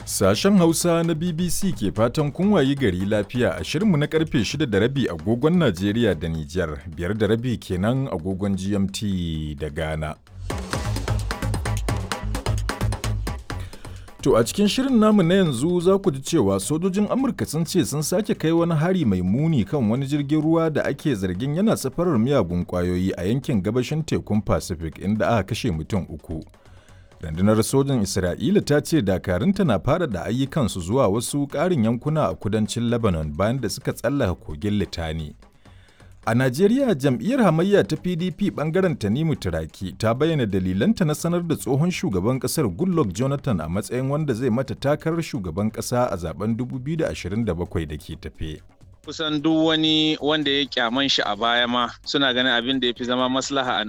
Sashen Hausa na BBC ke fatan kun wayi gari lafiya a shirinmu na karfe 6 da rabi agogon Najeriya da Nijar, biyar da rabi kenan agogon GMT da Ghana. To a cikin shirin namu na yanzu za ku ji cewa sojojin Amurka sun ce sun sake kai wani hari mai muni kan wani jirgin ruwa da ake zargin yana safarar miyagun kwayoyi a yankin gabashin tekun Pacific inda aka kashe mutum uku. Rundunar sojin Isra'ila ta ce dakarunta na fara da ayyukansu zuwa wasu ƙarin yankuna a kudancin Lebanon bayan da suka tsallaka kogin Litani. A Najeriya jam'iyyar hamayya ta PDP bangaren Tanimu Turaki ta bayyana dalilanta na sanar da tsohon shugaban kasar Goodluck Jonathan a matsayin wanda zai mata takarar shugaban kasa a zaben 2027 da ke tafe. kusan duk wani wanda ya kyaman shi a baya ma suna ganin abin da ya fi zama maslaha a